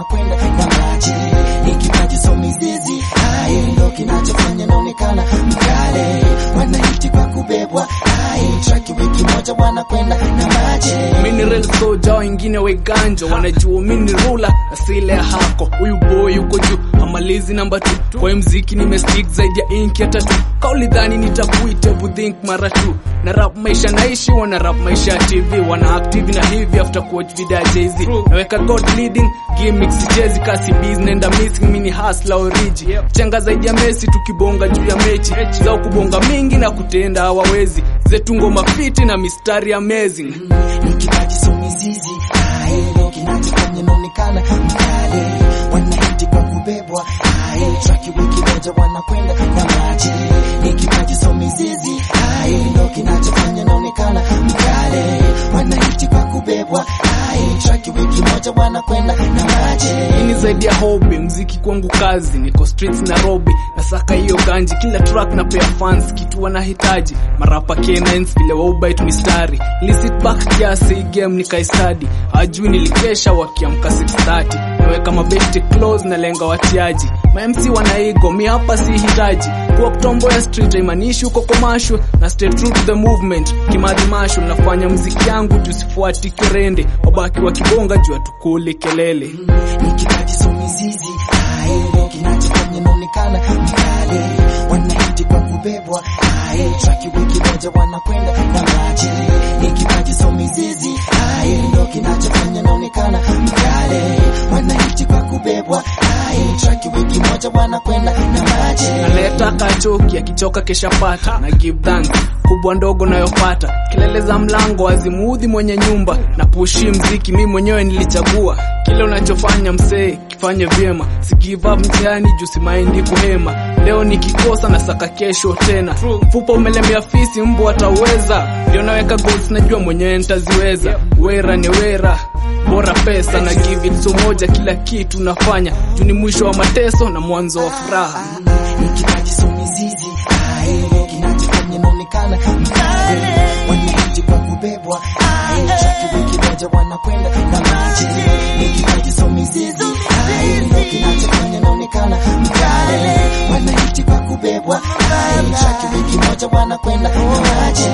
wanakwenda na maji ni kipaji so mizizi hai ndo kinachofanya naonekana mkale wanahiti kwa kubebwa hai traki wiki moja wanakwenda na maji mini real soja wengine weganjo wanajua mini rula asile ya hako huyu boy yuko juu amalizi namba tu kwa hii mziki nimestick zaidi ya inki ya tatu kauli dhani nitakuita think mara tu na rap maisha naishi wana rap maisha ya tv wana active na hivi after kuwatch video ya jz naweka god leading gimmicks sichezi kasi biz nenda missing mini hustler origi chenga zaidi ya mesi tukibonga juu ya mechi zao kubonga mingi na kutenda hawawezi zetu ngoma fiti na mistari amazing ni kipaji so mizizi hai ndo kinachofanya naonekana mkale wanahiti kwa kubebwa hai traki wiki moja wanakwenda na maji ni kipaji so mizizi hai ndo kinachofanya naonekana mkale wanahiti kwa kubebwa hai traki wiki moja wanakwenda na maji Hii ni zaidi ya hobby, mziki kwangu kazi, niko streets Nairobi, nasaka hiyo ganji, kila track na pea fans kitu wanahitaji, marapa K9s vile waubite mistari, Li sit back kiasi hii game nikaistadi, hajui nilikesha wakiamka 6:30, naweka mabesti close na lenga watiaji, ma MC wanaigo, mi hapa si hitaji, kuwa kutombo ya street haimanishi uko commercial, na stay true to the movement, kimadhimasho, nafanya mziki yangu juu sifuati kirende, wabaki wakibonga juu hatukuli kelele. ni kipaji so mizizi hai ndo kinachofanya naonekana mkale wanahiti kwa kubebwa hai traki wiki moja wanakwenda na maji ni kipaji so mizizi hai ndo kinachofanya naonekana mkale wanahiti kwa kubebwa hai traki wiki moja wanakwenda na maji analeta kachoki akichoka kesha pata na give thanks kubwa ndogo nayopata kelele za mlango azimuudhi mwenye nyumba na pushi mziki mi mwenyewe nilichagua kile unachofanya msee kifanye vyema si give up mtihani juu simaindi kuhema leo nikikosa na saka kesho tena mfupa umelemea fisi mbu ataweza ndio naweka goals najua mwenyewe nitaziweza wera ni wera bora pesa na give it so moja kila kitu nafanya juu ni mwisho wa mateso na mwanzo wa furaha ni kipaji so mizizi hai ndo kinachofanya naonekana mkale wanahiti kwa kubebwa hai traki wiki moja wanakwenda na maji ni kipaji so mizizi hai ndo kinachofanya naonekana mkale wanahiti kwa kubebwa hai traki wiki moja wanakwenda na maji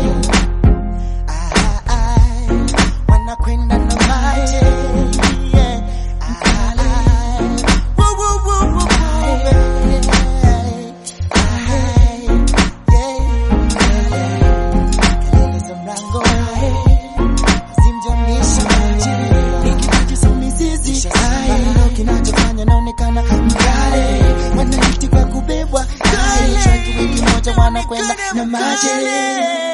wanakwenda na maji yeah. Woo, woo, woo, woo, kelele za mlango zimjamisha maji ni kipaji so mizizi hai ndo kinachofanya naonekana mkale wanahiti kwa kubebwa hai traki wiki moja wanakwenda na maji